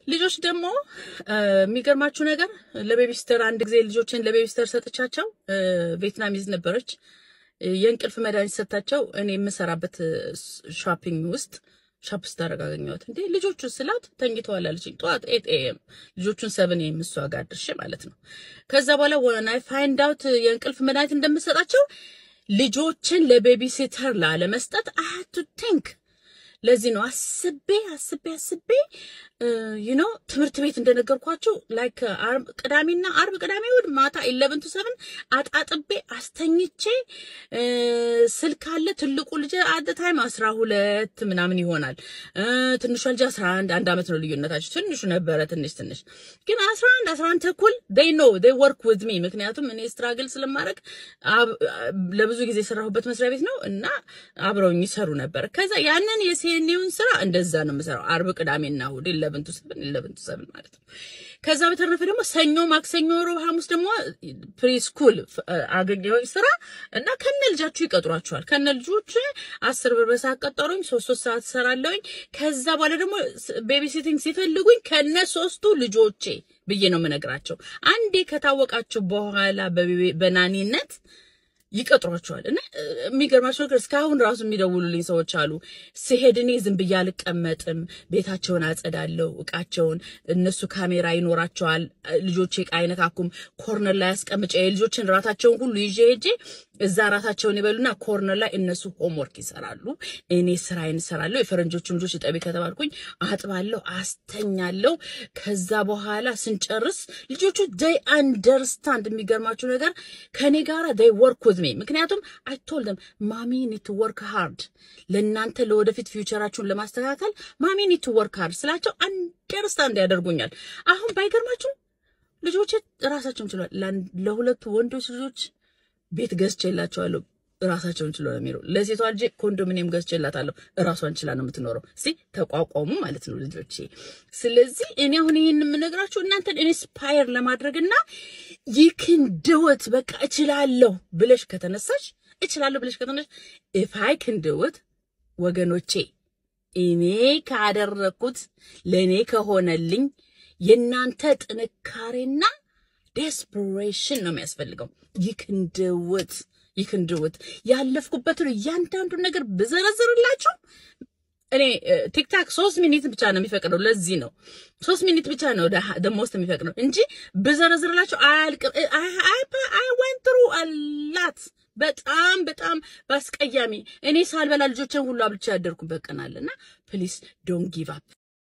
ልጆች ደግሞ የሚገርማችሁ ነገር ለቤቢስተር አንድ ጊዜ ልጆችን ለቤቢስተር ሰጥቻቸው ቬትናሚዝ ነበረች። የእንቅልፍ መድኃኒት ሰጥታቸው እኔ የምሰራበት ሾፒንግ ውስጥ ሾፕ ስታደርግ አገኘኋት። እንዴ ልጆቹ ስላት ተኝተዋል አለችኝ። ጠዋት ኤት ኤም ልጆቹን ሰብን ኤም እሷ ጋር ድርሼ ማለት ነው። ከዛ በኋላ ወን አይ ፋይንድ አውት የእንቅልፍ መድኃኒት እንደምሰጣቸው ልጆችን ለቤቢሲተር ላለመስጠት አይ ሃድ ቱ ቲንክ ለዚህ ነው አስቤ አስቤ አስቤ ዩ ኖ ትምህርት ቤት እንደነገርኳችሁ ላይክ ቅዳሜና አርብ ቅዳሜ እሑድ ማታ ኢለቨን ቱ ሰቨን አጣጥቤ አስተኝቼ ስልክ አለ። ትልቁ ልጅ አደ ታይም አስራ ሁለት ምናምን ይሆናል። ትንሿ ልጅ አስራ አንድ አንድ አመት ነው ልዩነታቸው። ትንሹ ነበረ ትንሽ ትንሽ ግን አስራ አንድ አስራ አንድ ተኩል ዴይ ኖ ዴይ ወርክ ዊዝ ሚ ምክንያቱም እኔ ስትራግል ስለማድረግ ለብዙ ጊዜ የሰራሁበት መስሪያ ቤት ነው እና አብረውኝ ይሰሩ ነበር። ከዛ ያንን የሴኔውን ስራ እንደዛ ነው የምሰራው አርብ ቅዳሜና እሑድ ኢለቨን ቱ ሰቨን ኢለቨን ቱ ሰቨን ማለት ነው። ከዛ በተረፈ ደግሞ ሰኞ፣ ማክሰኞ፣ ሮብ፣ ሐሙስ ደግሞ ፕሪስኩል አገኘሁኝ ስራ እና ከነ ልጃችሁ ይቀጥሯችኋል። ከነ ልጆች አስር ብር በሰዓት ቀጠሩኝ። ሶስት ሶስት ሰዓት እሰራለሁኝ። ከዛ በኋላ ደግሞ ቤቢ ሲቲንግ ሲፈልጉኝ ከነ ሶስቱ ልጆቼ ብዬ ነው የምነግራቸው። አንዴ ከታወቃቸው በኋላ በናኒነት ይቀጥሯቸዋል እና የሚገርማቸው ነገር እስካሁን ራሱ የሚደውሉልኝ ሰዎች አሉ። ስሄድ እኔ ዝም ብዬ አልቀመጥም፣ ቤታቸውን አጸዳለሁ፣ እቃቸውን እነሱ ካሜራ ይኖራቸዋል። ልጆቼ እቃ አይነካኩም። ኮርነር ላይ አስቀምጬ የልጆችን ራታቸውን ሁሉ ይዤ ሄጄ እዛ ራታቸውን ይበሉና ኮርነር ላይ እነሱ ሆምወርክ ይሰራሉ፣ እኔ ስራዬን እሰራለሁ። የፈረንጆቹን ልጆች እጠቢ ከተባልኩኝ አጥባለሁ፣ አስተኛለሁ። ከዛ በኋላ ስንጨርስ ልጆቹ ደይ አንደርስታንድ የሚገርማችሁ ነገር ከኔ ጋራ ደይ ወርክ ዊዝ ሚ ምክንያቱም አይ ቶልድ ደም ማሚ ኒድ ቱ ወርክ ሃርድ ለእናንተ ለወደፊት ፊውቸራችሁን ለማስተካከል ማሚ ኒድ ቱ ወርክ ሃርድ ስላቸው አንደርስታንድ ያደርጉኛል። አሁን ባይገርማችሁ ልጆቼ ራሳቸውን ችሏል። ለሁለቱ ወንዶች ልጆች ቤት ገዝቼላቸዋለሁ። ራሳቸውን ችሎ ነው የሚኖሩ። ለሴቷ ልጄ ኮንዶሚኒየም ገዝቼላታለሁ። እራሷን ችላ ነው የምትኖረው። እስቲ ተቋቋሙ ማለት ነው ልጆቼ። ስለዚህ እኔ አሁን ይህን የምነግራችሁ እናንተን ኢንስፓየር ለማድረግና ይክን ድወት በቃ እችላለሁ ብለሽ ከተነሳሽ እችላለሁ ብለሽ ከተነሳሽ ኢፍ አይ ክን ድወት ወገኖቼ፣ እኔ ካደረኩት ለእኔ ከሆነልኝ የእናንተ ጥንካሬና ዴስፐሬሽን ነው የሚያስፈልገው። ይክንድውት ይክንድውት ያለፍኩበትን እያንዳንዱን ነገር ብዘረዝርላችሁ እኔ ቲክታክ ሶስት ሚኒት ብቻ ነው የሚፈቅደው። ለዚህ ነው ሶስት ሚኒት ብቻ ነው ደሞስት የሚፈቅደው እንጂ ብዘረዝርላችሁ አያልቅም። አይ ወንት ትሩ አላት በጣም በጣም በአስቀያሚ እኔ ሳልበላ ልጆችን ሁሉ አብልቼ ያደርኩበት ቀን አለና ፕሊስ ዶንት ጊቭ አፕ